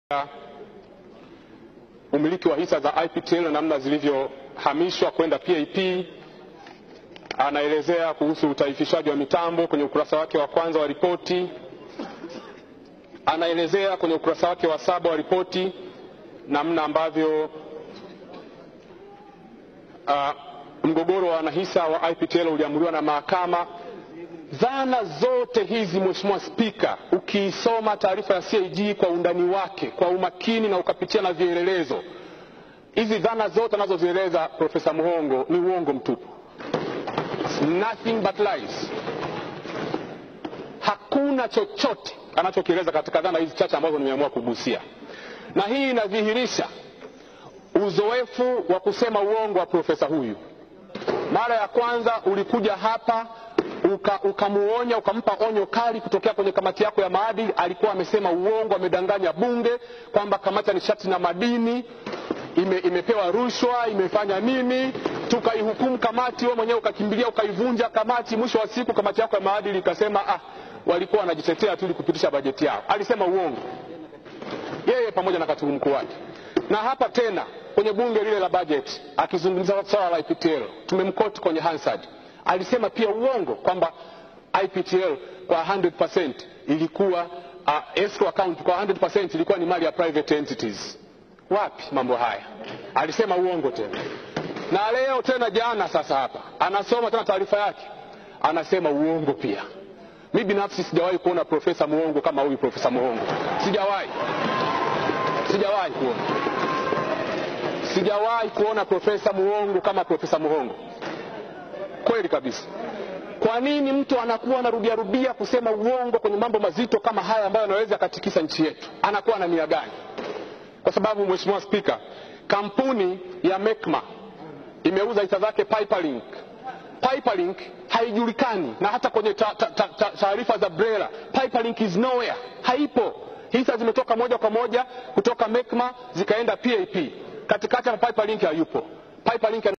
umiliki wa hisa za IPTL na namna zilivyohamishwa kwenda PAP. Anaelezea kuhusu utaifishaji wa mitambo kwenye ukurasa wake wa kwanza wa ripoti. Anaelezea kwenye ukurasa wake wa saba wa ripoti namna ambavyo uh, mgogoro wa wanahisa wa IPTL uliamuliwa na mahakama. Dhana zote hizi Mheshimiwa Spika, ukiisoma taarifa ya CAG kwa undani wake kwa umakini na ukapitia na vielelezo, hizi dhana zote anazozieleza Profesa Muhongo ni uongo mtupu, nothing but lies. Hakuna chochote anachokieleza katika dhana hizi chache ambazo nimeamua kugusia, na hii inadhihirisha uzoefu wa kusema uongo wa profesa huyu. Mara ya kwanza ulikuja hapa ukamuonya uka ukampa onyo kali kutokea kwenye kamati yako ya maadili. Alikuwa amesema uongo, amedanganya bunge kwamba kamati ya nishati na madini ime, imepewa rushwa, imefanya nini, tukaihukumu kamati, wewe mwenyewe ukakimbilia ukaivunja kamati. Mwisho wa siku kamati yako ya maadili ikasema ah, walikuwa wanajitetea tu ili kupitisha bajeti yao. Alisema uongo yeye pamoja na katibu mkuu wake. Na hapa tena kwenye bunge lile la bajeti akizungumza swala la IPTL tumemkoti kwenye Hansard alisema pia uongo kwamba IPTL kwa 100% ilikuwa uh, escrow account kwa 100% ilikuwa ni mali ya private entities. Wapi mambo haya? Alisema uongo tena, na leo tena jana, sasa hapa anasoma tena taarifa yake, anasema uongo pia. Mi binafsi sijawahi kuona profesa muongo kama huyu profesa Muhongo, sijawahi, sijawahi kuona, sijawahi kuona profesa muongo kama profesa Muhongo kweli kabisa. Kwa nini mtu anakuwa anarudia rudia kusema uongo kwenye mambo mazito kama haya ambayo yanaweza yakatikisa nchi yetu? Anakuwa na nia gani? Kwa sababu Mheshimiwa Spika, kampuni ya Mekma imeuza hisa zake Piperlink. Piperlink haijulikani na hata kwenye taarifa ta, ta, za BRELA Piperlink is nowhere, haipo. Hisa zimetoka moja kwa moja kutoka Mekma zikaenda PAP, katikati ya Piperlink hayupo. Piperlink